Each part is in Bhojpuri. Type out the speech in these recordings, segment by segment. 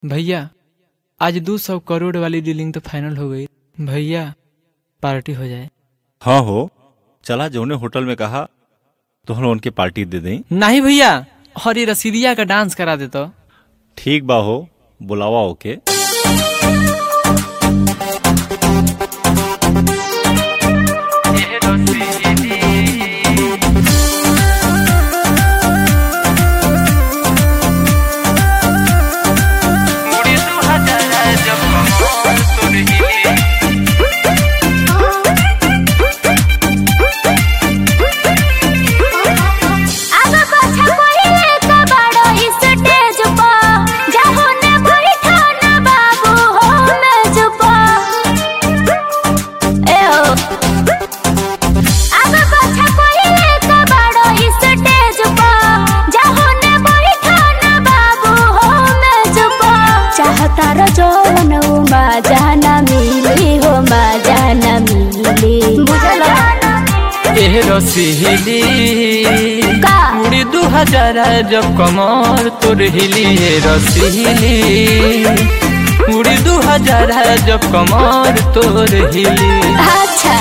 भैया आज दो सौ करोड़ वाली डीलिंग तो फाइनल हो गई भैया पार्टी हो जाए हाँ हो चला जौने होटल में कहा तो हम उनके पार्टी दे दें नहीं भैया और ये रसीदिया का डांस करा दे तो ठीक बा हो बुलावा ओके आगा पाछा पहिले का बड़ो स्टेज पर जाहो ने बैठो ना बाबू हो मेज पर ए हो आगा पाछा पहिले का बड़ो स्टेज पर जाहो ने बैठो ना बाबू हो मेज पर चाहता रो जौन मा जाना मिली हो मा जाना मिली बुझला एह रसीली का? उड़ी दू हजार जब कमर तोर हिली ए रसीली उड़ी दू हजार जब कमर तोर हिली अच्छा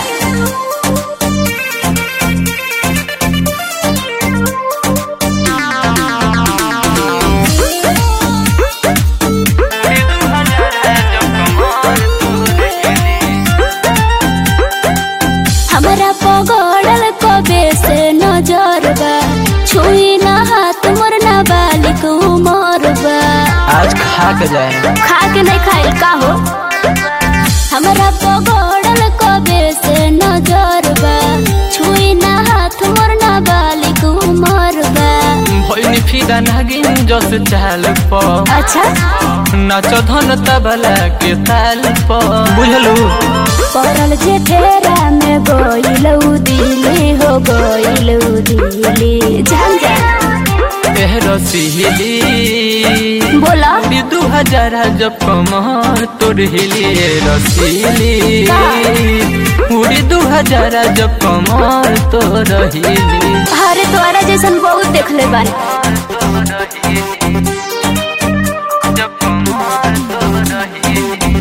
हमरा पगड़ल कबे से नजर बा छुई ना हाथ मोर ना बालिक उमर बा आज खा के जाए खा के नहीं खाई का हो हमरा पगड़ल कबे से नजर बा छुई ना हाथ मोर ना बालिक उमर बा भैनी फिदा नागिन जस चाल प अच्छा नाच धन तबला के ताल प बुझलू पड़ल जे फेरा में गोइलौ दिली हो गोइलौ दिली जान जा एह रसीली बोला उड़ी दू हजार जब कमर तोर हिली ए रसीली उड़ी दू हजार जब कमर तोर हिली अरे तोरा जैसन बहुत देखले बानी जब कमर तोर हिली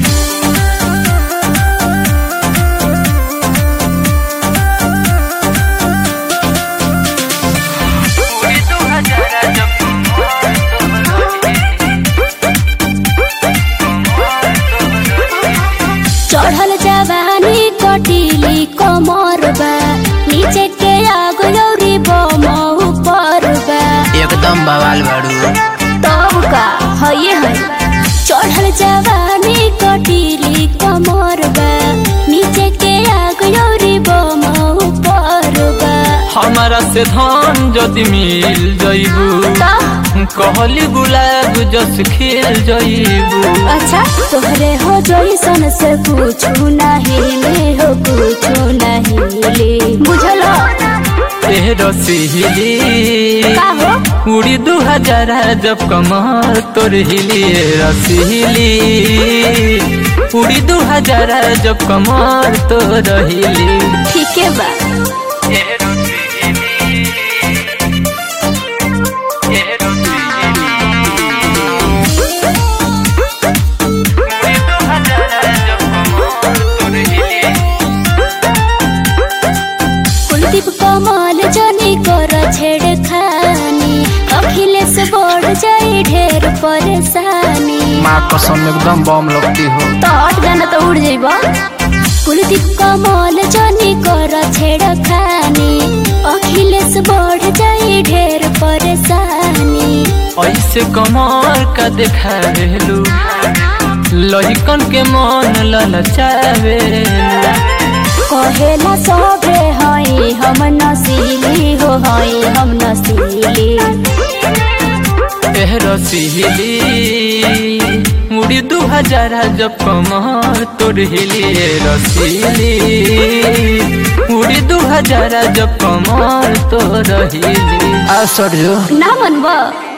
उड़ी दू हजार जब कमर तोर चढ़ल जवानी कटिली कमर बा नीचे के आगो यौरी बम ऊपर बा एकदम बवाल बाड़ू तब का हये है चढ़ल जवानी कटिली कमर बा नीचे के आगो यौरी बम ऊपर बा हमारा से धन जदि मिल जइबू का कहली गुलाब जस खेल जइबू अच्छा तोहरे हो जैसन से पूछू नहीं ले हो पूछू नहीं ले बुझलो एह रसीली का हो उड़ी दू हजार जब कमर तोर हिली ए रसीली उड़ी दू हजार जब कमर तोर हिली ठीक है बा एह रसीली एह रसीली उड़ी दू हजार जब कमर तोर हिली कुलदीप कमल जनी कर छेड़ खानी अखिलेश बढ़ जाई ढेर परेशानी माँ कसम एकदम बम लगती हो तो हट जाना तो उड़ जाइबा कुलदीप कमल जनी कर छेड़ खानी अखिलेश बढ़ जाई ढेर परेशानी ऐसे कमर का देखा रेलू लहिकन के मन ललचावे कहेला सबे हई हम नसीली हो हई हम नसीली एह रसीली मुड़ी दू हजार जब कमर तोर हिली ए रसीली मुड़ी दू हजार जब कमर तोर हिली आ सर जो ना मनबा